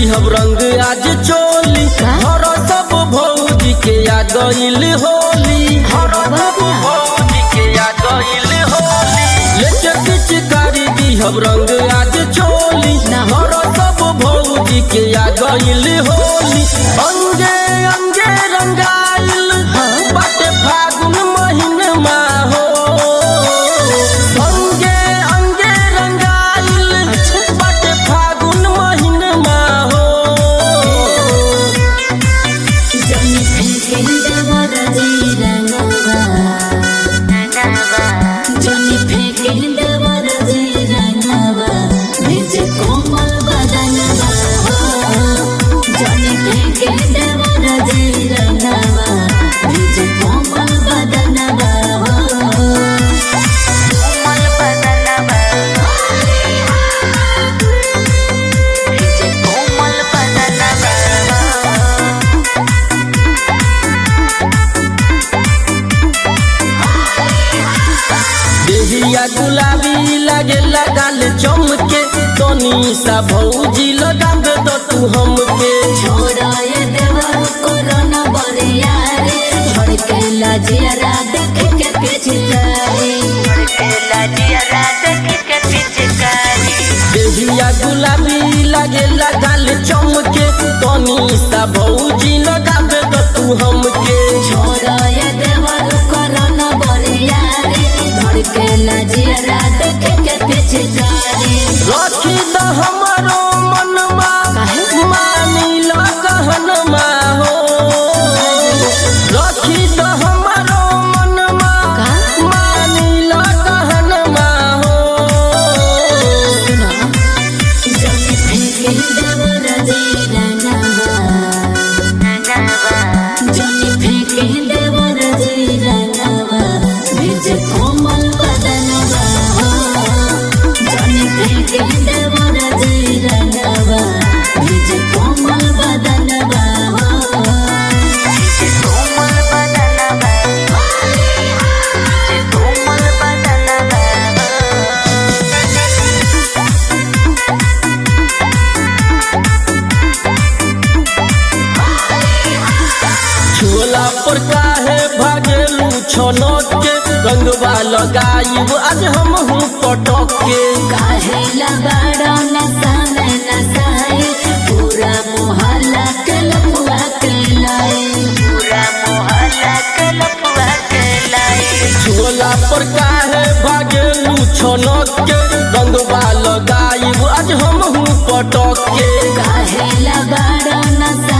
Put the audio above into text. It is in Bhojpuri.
दिहब रंग आज चोली हर सब भौजी के आ गइल होली हर सब भौजी के आ गइल होली लेके पिचकारी दिहब रंग आज चोली हर सब भौजी के आ गइल होली अंगे अंगे रंगाइल बाटे फागुन महीनमा हो अंगे अंगे रंगाइल बाटे फागुन महीनमा हो जनी फेंके देवर जी रंगवा जनी फेंके देवर जी रंगवा भेजे कोमल बदनवा जनी फेंके देवर जी रंगवा भेजे कोमल बदनवा कोमल बदनवा भेजे कोमल बदनवा देहिया गुलाबी लागे लगाल चमके तनी सा भौजी लगा दे दो तू हमके छोड़ाए देवर कोरोना बरिया रे धड़के लाजियारा देख के पिचकारी धड़के लाजियारा देख के पिचकारी देहिया गुलाबी लागे लगाल चमके तनी सा भौजी लगा दे दो तू हमके छोड़ाए देवर कोरोना बरिया रे धड़के लाजियारा देख के पिचकारी रखी द हमरो मनमा मानी लो कहनमा हो रखी द हमरो मनमा मानी लो कहनमा हो सुनो जनी फेंके देवर जी रंगवा जनी फेंके देवर जी रंगवा भेजे कोमल बदनवा जनी फेंके देवर जी रंगवा भेजे कोमल बदनवा भेजे कोमल बदनवा भेजे कोमल बदनवा छोला पर काहे भागेलू छनक के रंगवा लगाइब आज हम हूँ पटक के काहेला बड़ा नशा में नशाए पूरा मोहल्ला के लपुआ के लाए पूरा मोहल्ला के लपुआ के लाए छोला पर काहे भागेलू छनक के रंगवा लगाइब आज हम हूँ पटक के काहेला बड़ा नशा